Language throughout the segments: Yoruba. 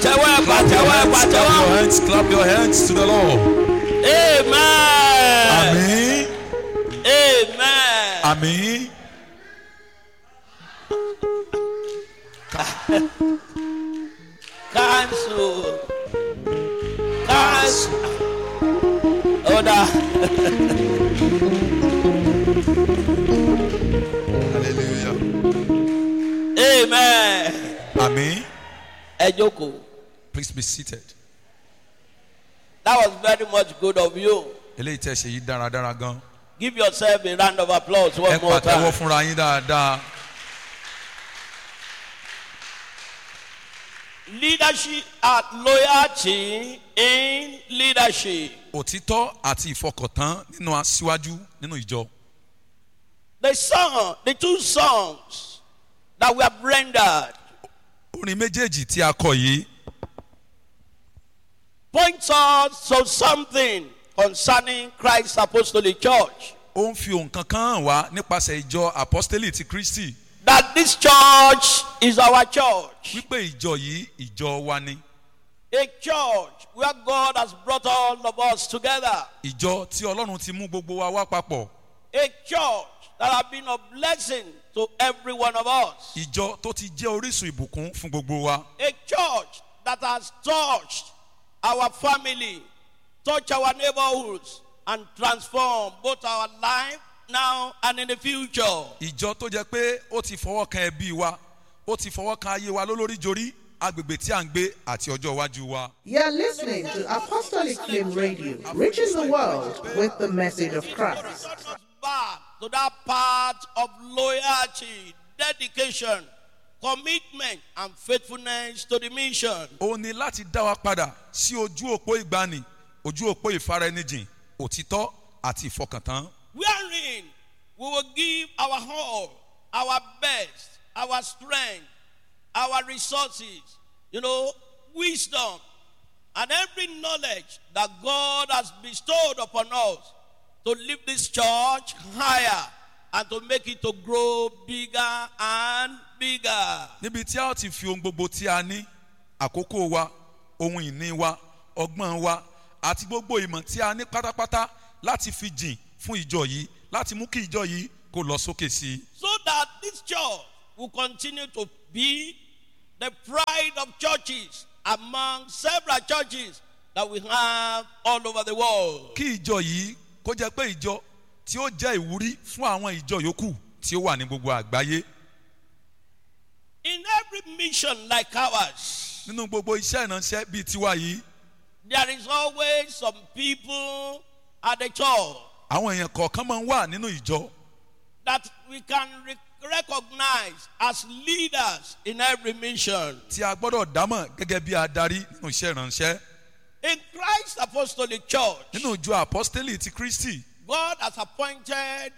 pàtẹ́wọ́ ẹ Clap your pàtẹ́wọ́ ẹ hands, clap your pàtẹ́wọ́. hands, clap your hands to the Lord. amen Àmín. amen. Àmín. cancel cancel. ọ̀dà Hallelujah. amen. Àmín. ẹ jókòó. Please be seated. that was very much good of you. Eléyìí tẹ́ ṣe yìí dáradára gan. give yourself a round of applause Ẹ one more pàtẹ́wọ́ time. fúnra yín dáadáa. leadership and loyalty in leadership. Òtítọ́ àti ìfọkàntán nínú aṣíwájú nínú ìjọ. the song the two songs that we have rendered Orin méjèèjì tí a kọ yìí points us to something concerning Christ's apostolic church. ó ń fi ohun kankan hàn wá nípasẹ̀ ìjọ apostoli ti Kristi that this church is our church. wípé ìjọ yìí ìjọ wa ni. A church where God has brought all of us together. Ìjọ tí Ọlọ́run ti mú gbogbo wa wá papọ̀. A church that has been a blessing to every one of us. Ìjọ tó ti jẹ́ orísun ìbùkún fún gbogbo wa. A church that has touched our family, touched our neighborhoods, and transformed both our life now and in the future. Ìjọ tó jẹ́ pé ó ti fọwọ́ kan ẹbí wa, ó ti fọwọ́ kan ayé wa lólórí jorí, agbègbè tí à ń gbé àti ọjọ́ iwájú wa. You're listening to Apostolic Flame Radio, reaching the world with the message of Christ. back to that part of loyalty, dedication, commitment, and faithfulness to the mission. Ó ní láti dá wa padà sí ojú òpó ìgbani, ojú òpó ìfaraẹnijìn, òtítọ́ àti ìfọkàntán. Wherein we will give our all, our best, our strength, our resources, you know, wisdom, and every knowledge that God has bestowed upon us to lift this church higher and to make it to grow bigger and bigger. níbi tí a ó ti fi ohun gbogbo tí a ní àkókò wa ohun ìní wa ọgbọ́n wa àti gbogbo ìmọ̀ tí a ní pátápátá láti fi jìn fún ìjọ yìí láti mú kí ìjọ yìí kó lọ sókè sí i. so that this church will continue to be the pride of churches among several churches that we have all over the world. kí ìjọ yìí kó jẹ́ pé ìjọ tí ó jẹ́ ìwúrí fún àwọn ìjọ yòókù tí ó wà ní gbogbo àgbáyé In every mission like ours, nínú gbogbo iṣẹ́ ìránṣẹ́ bíi tiwa yìí there is always some people at the church àwọn èèyàn kọ̀ọ̀kan máa ń wà nínú ìjọ that we can re- recognize as leaders in every mission. tí a gbọ́dọ̀ dámọ̀ gẹ́gẹ́ bí adarí nínú iṣẹ́ ìránṣẹ́ In Christ's apostolic church, nínú ìjọ apostoli ti Kristi God has appointed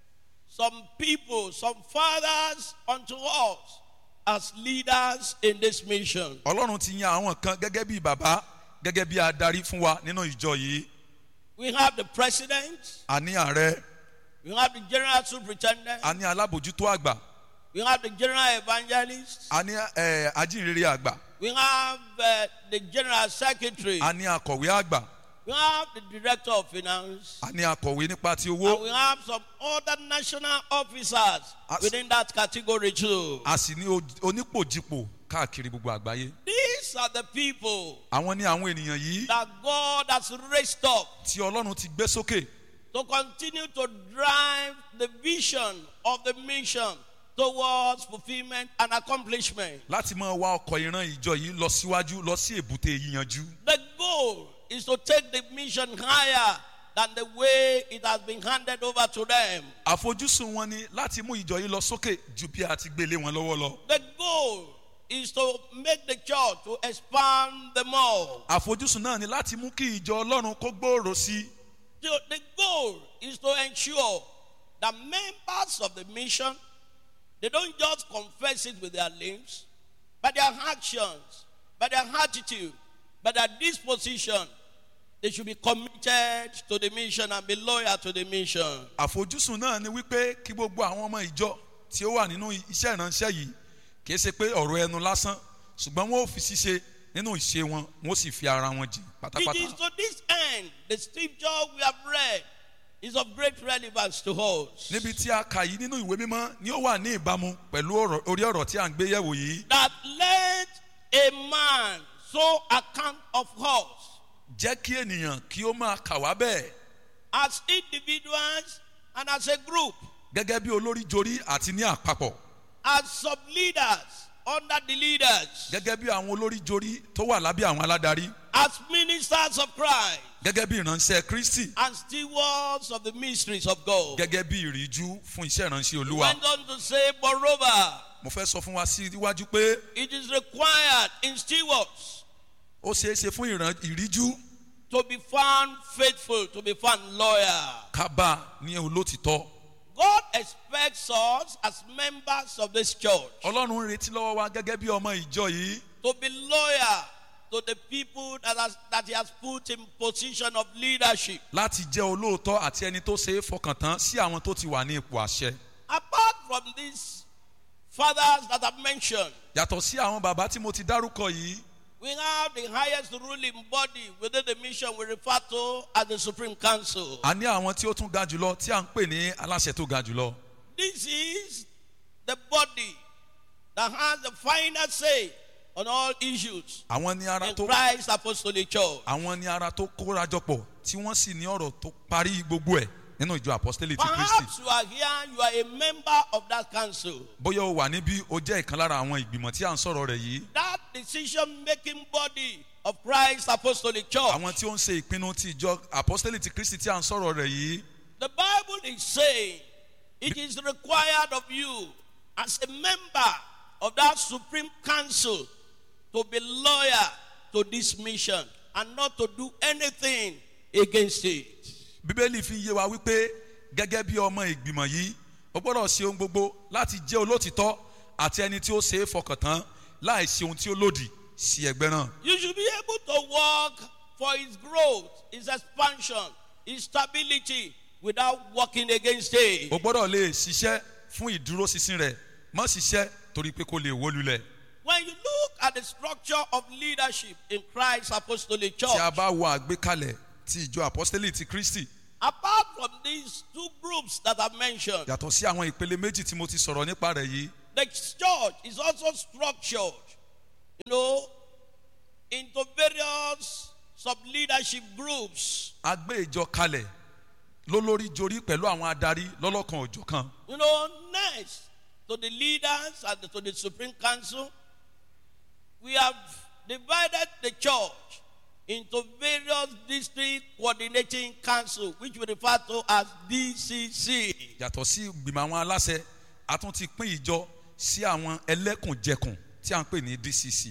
some people, some fathers unto us as leaders in this mission. ọlọ́run ti yan àwọn kan gẹ́gẹ́ bí bàbá gẹ́gẹ́ bí adarí fún wa nínú ìjọ yìí We have the president, a ní ààrẹ we have the general superintendent, a ní alábòjútó àgbà we have the general evangelist, a ní eh, ajínrere àgbà we have uh, the general secretary, a ní akọ̀wé àgbà we have the director of finance, a ní akọ̀wé nípa ti and owó we have some other national officers As- within that category too. a sì ní o- onípòjìpò káàkiri gbogbo àgbáyé These are the people àwọn ní àwọn ènìyàn yìí that God has raised up tí ọlọ́run ti gbé sókè to continue to drive the vision of the mission towards fulfillment and accomplishment. láti máa wá ọkọ̀ ìran ìjọ yìí lọ síwájú lọ sí èbúté yíyanjú The goal is to take the mission higher than the way it has been handed over to them. àfojúsùn wọn ni láti mú ìjọ yìí lọ sókè ju bí a ti gbélé wọn lọ́wọ́ lọ The goal is to make the church to expand the more. àfojúsùn náà ni láti mú kí ìjọ ọlọ́run kó gbòòrò sí i The, the goal is to ensure that members of the mission they don't just confess it with their lips, but their actions, by their attitude, by their disposition, they should be committed to the mission and be loyal to the mission. àfojúsùn náà ni wípé kí gbogbo àwọn ọmọ ìjọ tí ó wà nínú iṣẹ́ ìránṣẹ́ yìí kìí ṣe pé ọ̀rọ̀ ẹnu lásán ṣùgbọ́n wọn ò fi ṣíṣe nínú ìṣe wọn wọn ó sì fi ara wọn jìn It is pátápátá. to this end the scripture we have read is of great relevance to us. níbi tí a kà yìí nínú ìwé mímọ́ ni ó wà ní ìbámu pẹ̀lú ọ̀rọ̀- orí ọ̀rọ̀ tí à ń gbé yẹ̀wò yìí. That let a man so account of us jẹ́ kí ènìyàn kí ó máa kà wá bẹ́ẹ̀ as individuals and as a group, gẹ́gẹ́ bí olórí jorí àti ní àpapọ̀ as sub leaders under the leaders, gẹ́gẹ́ bí àwọn olórí jorí tó wà lábẹ́ àwọn aládarí as ministers of Christ, gẹ́gẹ́ bí ìránṣẹ́ kristi and stewards of the mysteries of God. gẹ́gẹ́ bí ìríjú fún iṣẹ́ ìránṣẹ́ He olúwa. went on to say, moreover, mo fẹ́ sọ fún wa síwájú pé it is required in stewards ó ṣeé ṣe fún ìran- ìríjú to be found faithful, to be found loyal. ká bá a ní olótìtọ́. God expects us as members of this church ọlọ́run ń retí lọ́wọ́ wa gẹ́gẹ́ bí ọmọ ìjọ yìí to be loyal to the people that, has, that He has put in position of leadership. láti jẹ́ olóòótọ́ àti ẹni tó ṣe é fọkàn tán sí àwọn tó ti wà ní ipò àṣẹ. Apart from these fathers that I've mentioned, yàtọ̀ sí àwọn bàbá tí mo ti dárúkọ yìí we have the highest ruling body within the mission we refer to as the Supreme Council. a ní àwọn tí ó tún ga jùlọ tí à ń pè ní aláṣẹ tó ga jùlọ. This is the body that has the final say on all issues àwọn ní ara in tó Christ Apostolic Church. àwọn ní ara tó kórajọpọ̀ tí wọ́n sì ní ọ̀rọ̀ tó parí gbogbo ẹ̀ nínú ìjọ apostolic ti kristi. Perhaps you are here, you are a member of that council. bóyá o wà níbí o jẹ́ ìkan lára àwọn ìgbìmọ̀ tí à ń sọ̀rọ̀ rẹ̀ yìí. That decision making body of Christ Apostolic Church. àwọn tí ó ń ṣe ìpinnu ti ìjọ apostolic ti kristi tí à ń sọ̀rọ̀ rẹ̀ yìí. The Bible is saying it is required of you as a member of that Supreme Council to be loyal to this mission and not to do anything against it. bíbélì fi yé wa wípé gẹ́gẹ́ bí ọmọ ìgbìmọ̀ yìí o gbọ́dọ̀ ṣe ohun gbogbo láti jẹ́ olótìtọ́ àti ẹni tí ó ṣe é fọkàn tán láì ṣe ohun tí ó lòdì sí ẹgbẹ́ náà. You should be able to work for its growth, its expansion, its stability without working against it. o gbọ́dọ̀ lè ṣiṣẹ́ fún ìdúróṣinṣin rẹ̀ mọ́ ṣiṣẹ́ torí pé kó lè wó lulẹ̀. When you look at the structure of leadership in Christ's Apostolic Church, tí a bá wo àgbékalẹ̀ ti ìjọ apostolic ti kristi apart from these two groups that I've mentioned, yàtọ̀ sí àwọn ìpele méjì tí mo ti sọ̀rọ̀ nípa rẹ̀ yìí the church is also structured, you know, into various sub leadership groups. a gbé ìjọ kalẹ̀ lólórí jorí pẹ̀lú àwọn adarí lọ́lọ́kan òjọ̀kan You know, next to the leaders and to the Supreme Council, we have divided the church into various district coordinating council, which we refer to as DCC. yàtọ̀ sí ìgbìmọ̀ àwọn aláṣẹ a tún ti pín ìjọ sí àwọn ẹlẹ́kùnjẹkùn tí a ń pè ní dcc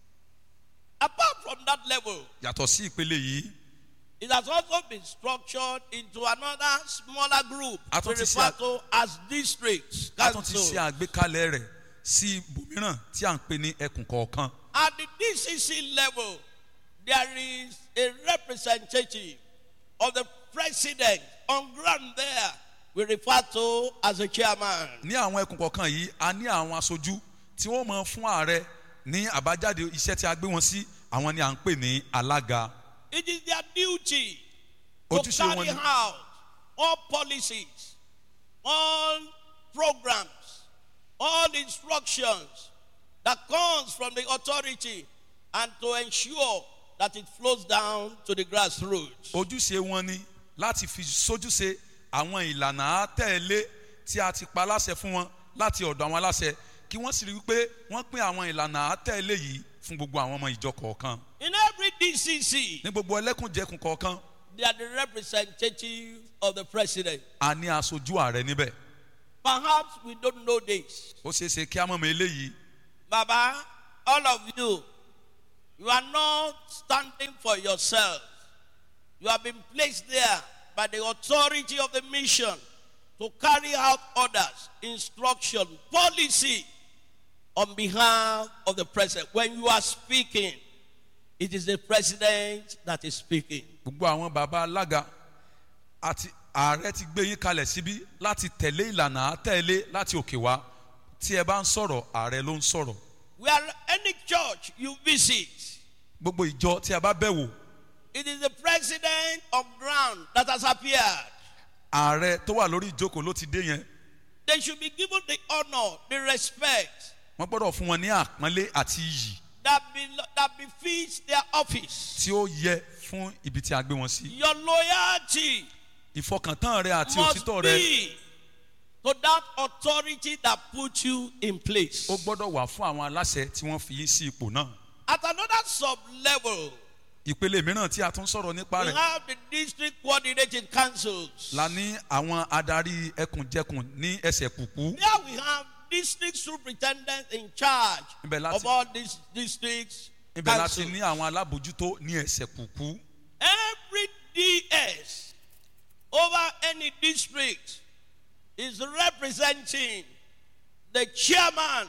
Apart from that level, yàtọ̀ sí ìpele yìí it has also been structured into another smaller group A we tún ti ṣe refer a- to as districts. a tún ti council. ṣe àgbékalẹ̀ rẹ̀ sí ibòmíràn tí a ń pè ní ẹkùn kọ̀ọ̀kan At the DCC level, there is a representative of the president on ground there. We refer to as a chairman. ní àwọn ẹkùn kọ̀ọ̀kan yìí a ní àwọn aṣojú tí wọ́n mọ fún ààrẹ ní àbájáde iṣẹ́ tí a gbé wọn sí àwọn ni à ń pè ní alága It is their duty to Ojúṣe wọn carry ni- out all policies, all programs, all instructions that comes from the authority and to ensure that it flows down to the grassroots. ojúṣe wọn ni láti fi sójúṣe àwọn ìlànà àtẹ̀lé tí a ti pa láṣẹ fún wọn láti ọ̀dọ̀ àwọn aláṣẹ kí wọ́n sì rí i pé wọ́n pín àwọn ìlànà àtẹ̀lé yìí fún gbogbo àwọn ọmọ ìjọ kọ̀ọ̀kan In every DCC, ní gbogbo ẹlẹ́kùnjẹkùn kọ̀ọ̀kan they are the representative of the president. a ní aṣojú ààrẹ níbẹ̀ Perhaps we don't know this. ó ṣeé ṣe kí á mọ̀mọ́ eléyìí Baba, all of you, you are not standing for yourself. You have been placed there by the authority of the mission to carry out orders, instruction, policy on behalf of the president. When you are speaking, it is the president that is speaking. gbogbo àwọn baba alága àti ààrẹ ti gbé yín kalẹ̀ síbí láti tẹ̀lé ìlànà àtẹ̀lé láti òkè wá tí ẹ bá ń sọ̀rọ̀ ààrẹ ló ń sọ̀rọ̀ Where any church you visit, gbogbo ìjọ tí a bá bẹ̀ wò It is the president of ground that has appeared. ààrẹ tó wà lórí ìjókòó ló ti dé yẹn They should be given the honor, the respect wọ́n gbọ́dọ̀ fún wọn ní àpọ́nlé àti iyì that, be, that befits their office. tí ó yẹ fún ibi tí a gbé wọn sí Your loyalty ìfọkàntán rẹ àti must òtítọ́ rẹ be to that authority that put you in place. ó gbọ́dọ̀ wà fún àwọn aláṣẹ tí wọ́n fi yín sí ipò náà At another sub level, ìpele mìíràn tí a tún sọ̀rọ̀ nípa we rẹ̀ have the district coordinating councils. la ní àwọn adarí ẹkùnjẹkùn ní ẹsẹ̀ kùkú There we have district superintendents in charge Ibẹ̀ láti- of all these districts. ibẹ̀ láti councils. ní àwọn alábòjútó ní ẹsẹ̀ kùkú Every DS over any district is representing the chairman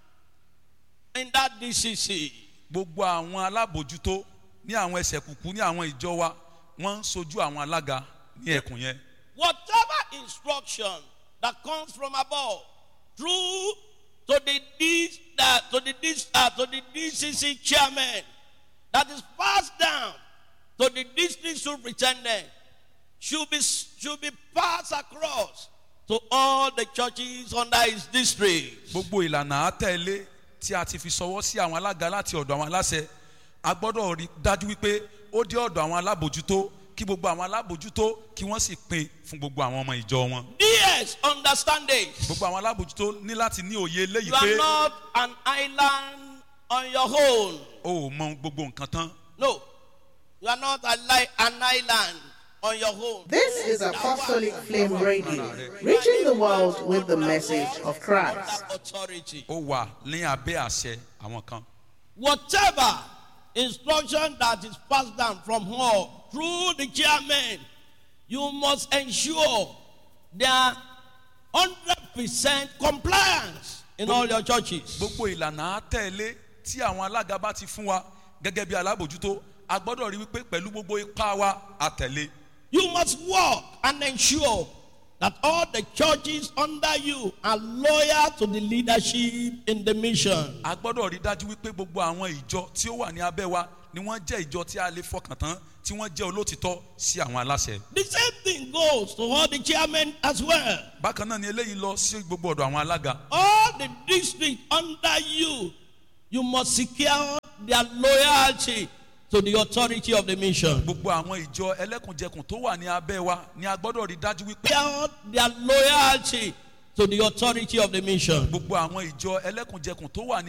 in that DCC. gbogbo àwọn alábòjútó ní àwọn ẹsẹ̀ kùkú ní àwọn ìjọ wa wọ́n ń sojú àwọn alága ní ẹkùn yẹn Whatever instruction that comes from above through to the D, uh, to the D, uh, to the DCC chairman that is passed down to the district superintendent should be should be passed across to all the churches under his district. gbogbo ìlànà àtẹ̀lé tí a ti fi sọwọ́ sí àwọn alága láti ọ̀dọ̀ àwọn aláṣẹ a gbọ́dọ̀ rí dájú wípé ó dé ọ̀dọ̀ àwọn alábòjútó kí gbogbo àwọn alábòjútó kí wọ́n sì pín fún gbogbo àwọn ọmọ ìjọ wọn DS understand this. gbogbo àwọn alábòjútó ní láti ní òye eléyìí You are pé not an island on your own. o ò mọ gbogbo nǹkan tán No, you are not a li- an island on your own. This is Apostolic Flame Radio, reaching the world with the message of Christ. That authority. ó wà ní abẹ́ àṣẹ àwọn kan Whatever instruction that is passed down from her through the chairman, you must ensure their hundred percent compliance in all your churches. gbogbo ìlànà àtẹ̀lé tí àwọn alága bá ti fún wa gẹ́gẹ́ bí alábòjútó a gbọ́dọ̀ rí wípé pẹ̀lú gbogbo ipá wa àtẹ̀lé You must work and ensure that all the churches under you are loyal to the leadership in the mission. a gbọ́dọ̀ rí dájú wípé gbogbo àwọn ìjọ tí ó wà ní abẹ́ wa ni wọ́n jẹ́ ìjọ tí a lè fọkàn tán tí wọ́n jẹ́ olótìtọ́ sí àwọn aláṣẹ. The same thing goes to all the chairmen as well. bákan náà ni eléyìí lọ sí gbogbo ọ̀dọ̀ àwọn alága All the districts under you, you must secure their loyalty to the authority of the mission. gbogbo àwọn ìjọ ẹlẹ́kùnjẹkùn tó wà ní abẹ́ wa ni a gbọ́dọ̀ rí dájú wípé Secure their loyalty to the authority of the mission. gbogbo àwọn ìjọ ẹlẹ́kùnjẹkùn tó wà ní